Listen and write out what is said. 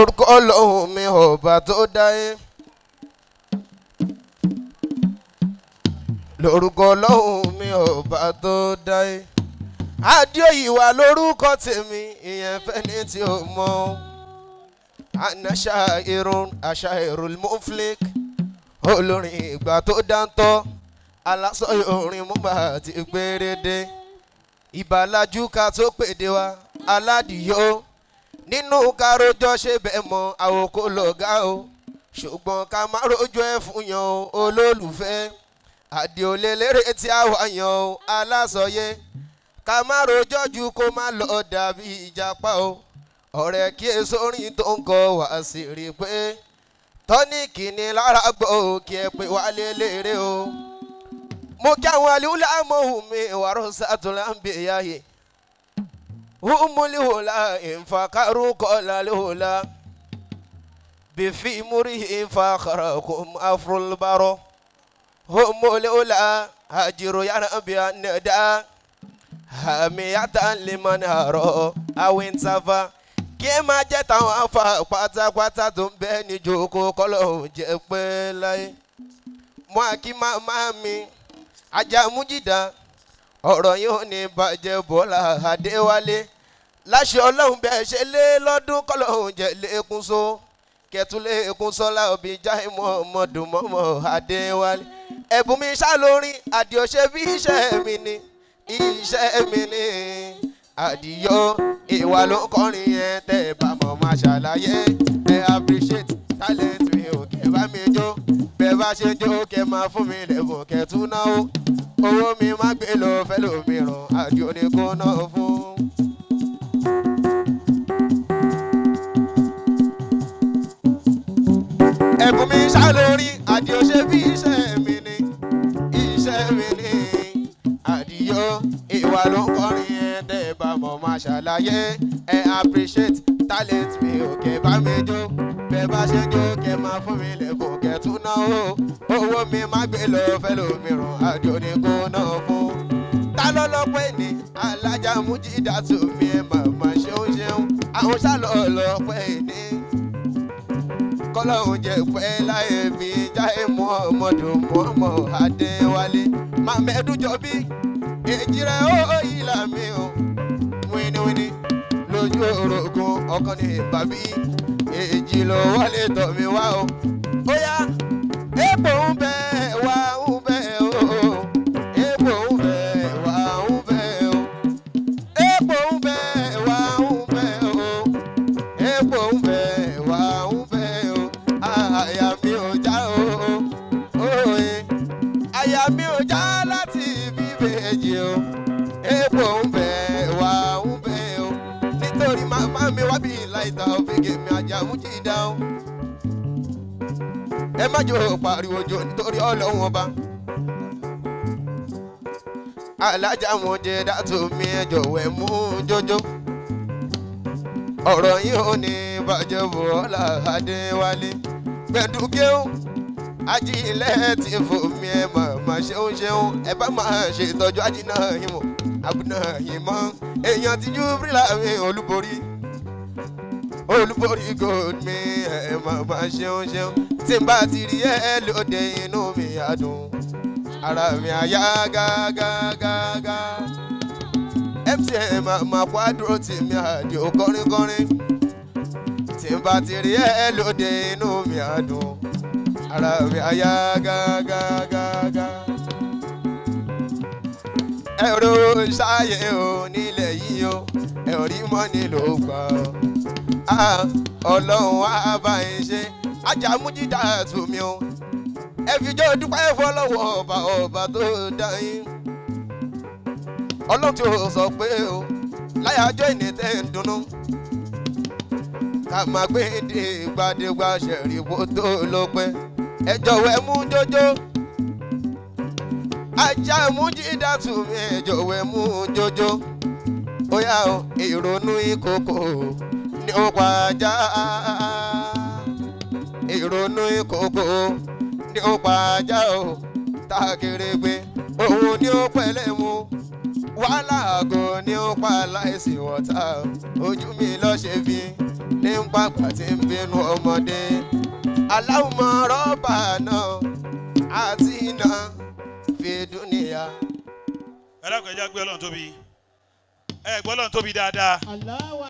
lórúkọ ọlọ́run mi ọba tó dáyé lórúkọ ọlọ́run mi ọba tó dáyé adéòyìnwá lórúkọ tèmi ìyẹn fẹ́ni tí ó mọ̀ ana ṣairun aṣairul muflik olórin ìgbà tó dáńtọ́ alásọyọ orin múmbà ti gbérédé ìbàlájú ká tó pèdè wa aládìyó nínú károjọ ṣe bẹ́ẹ̀ mọ àwòkọ́ lọ́gá o ṣùgbọ́n ká má rojọ́ ẹ̀ fún yan o olólùfẹ́ àdìolè lérè tí a wà yan o alásọyé ká má rojọ́ ju kó má lọ dàbí ìjàpá o ọ̀rẹ́ kí èso orin tó ń kọ wá sí rí i pé tọ́níkì ni lára gbọ́ kí ẹ pé wálé lérè o mo kí àwọn aliwúlẹ̀ amóhùn mi wàrọ̀ sátúlá ń bè yáyé humuliwula infakaru kọlaliwula bifi muri infakarakum afrulbaro humuliwula hajiru yanabiya neda hamiyata limanaro awinsafa kí ẹ máa jẹ́ táwọn afa pátápátá tó ń bẹ ní jòkó kọ́lọ́hún jẹ́ pé láyé mọ́ àkí máa mi ajá mújìdá ọ̀rọ̀ yìí ò ní bàjẹ́ bọ́lá adéwálé láṣẹ ọlọ́run bẹ́ẹ̀ ṣe lé lọ́dún kọ́lọ́hún jẹ́ lẹ́kún so kẹtún lẹ́kún sọ́lá òbí jáì mọ́ọ̀mọ́dún mọ́mọ́ adéwálé ẹ̀bùn mi ṣá lórí àdìọ́ṣe bí iṣẹ́ mi ni iṣẹ́ mi ni àdìyọ ìwà ló ń kọrin yẹn tẹ́ ẹ bá mọ̀ máa ṣàlàyé ẹ appreciate talent mi ò kẹ́ bá mi jó bẹ́ẹ̀ bá ṣe jó kẹ́ máa fún mi lẹ́bùn kẹ́ tún náwó owó mi má gbé lọ fẹ́ lómìíràn àdìo ni kò náà fún. ẹ̀bùn mi ṣá lórí àdìo ṣe bí iṣẹ́ mi ni iṣẹ́ mi ni àdìyọ ìwà ló ń kọrin yẹn tẹ́ ẹ bá mọ̀ máa ṣàlàyé ẹ appreciate talent mi ò kẹ́ bá mi jó bẹ́ẹ̀ bá ṣe jó kẹ́ máa fún mi lẹ́bùn kẹ́ tún náwó owó mi má gbé lọ fẹ́ lómìíràn àjò ní kó náà fún. ta ló lọ́pẹ́ ní alájà mújídà tó mi ẹ̀ màmá ṣeun ṣeun àwọn ṣàlọ́ lọ́pẹ́ ní. kọ́lọ́hún jẹ́ pẹ́ láyé mi jáde mọ́ ọmọdún mọ́mọ́ adéwálé màmẹ́dújọ́ bí èjì rẹ̀ ó yí làmì o wíníwíní lójú orogún ọkàn ní bàbí èjì ló wálé tọ̀ mí wá o. ó yá epo ń bẹ wá ń bẹ o epo ń bẹ wá ń bẹ o epo ń bẹ wá ń bẹ o epo ń bẹ wá ń bẹ o àyà mi ò já o òye àyà mi ò já láti bíbèjì o epo ń bẹ wá ń bẹ o nítorí màmá mi wá bí láìta òfìgè mi ajá mú jí dá o ẹ má jò pariwo jò nítorí ọlọ́run ọba alájà mo jẹ dátò mi ẹ jọ̀wọ́ ẹ mú jójó ọ̀rọ̀ yìí ò ní bàjẹ́ bọ́lá adéwálé gbẹdúgẹ́hùn ajílẹ̀ ti fòmí ẹ màmá ṣeun ṣeun ẹ bá máa ṣètọ́jú ajíná yìí mọ̀ àbùnà yìí mọ́ èèyàn ti júbílà mi olúborí olúborí gold mi ẹ màmá ṣeun ṣeun tí n bá ti rí ẹ lóde inú mi á dùn ara mi á yá gágágágá mtn màmá kwádùró tì mí àdìo kọrinkọrin tí n bá ti rí ẹ lóde inú mi á dùn ara mi á yá gágágágá ẹ̀rọ ṣáàyè o nílẹ̀ yìí o ẹ̀rí mọ́ni ló gbà ọ́ ọlọ́run á bá yín ṣe ajámújídà tù mí o ẹ fi jọ́ dúpẹ́ fọlọ́wọ́ ọba ọba tó dá yín ọlọ́run tí o sọ pé o láyàjọ́ ìnìtẹ́ ń dunnú ká máa gbé dé gbadégbà ṣẹ̀rí bó tó lọ pẹ́ ẹ jọ̀wọ́ ẹ mú jójó ajá mújídà tù mí ẹ jọ̀wọ́ ẹ mú jójó ó yá o ìrònú ìkòkò ní ó pa ajá ìrònú ìkòkò ní ó pa ajá o tákèrègbè òun ni ó pẹ̀lẹ́ mu wàhálà àgọ́ ní ó pa láìsí wọ́tá ojú mi lọ́ ṣe bí ní pàgbà tí ń bínú ọmọdé aláwùmọ̀ rọ́bà náà àti iná fi dúnìyà. ẹ dákun ẹ já gbé ọlọ́run tóbi ẹ gbọ́ ọlọ́run tóbi dáadáa. Allahu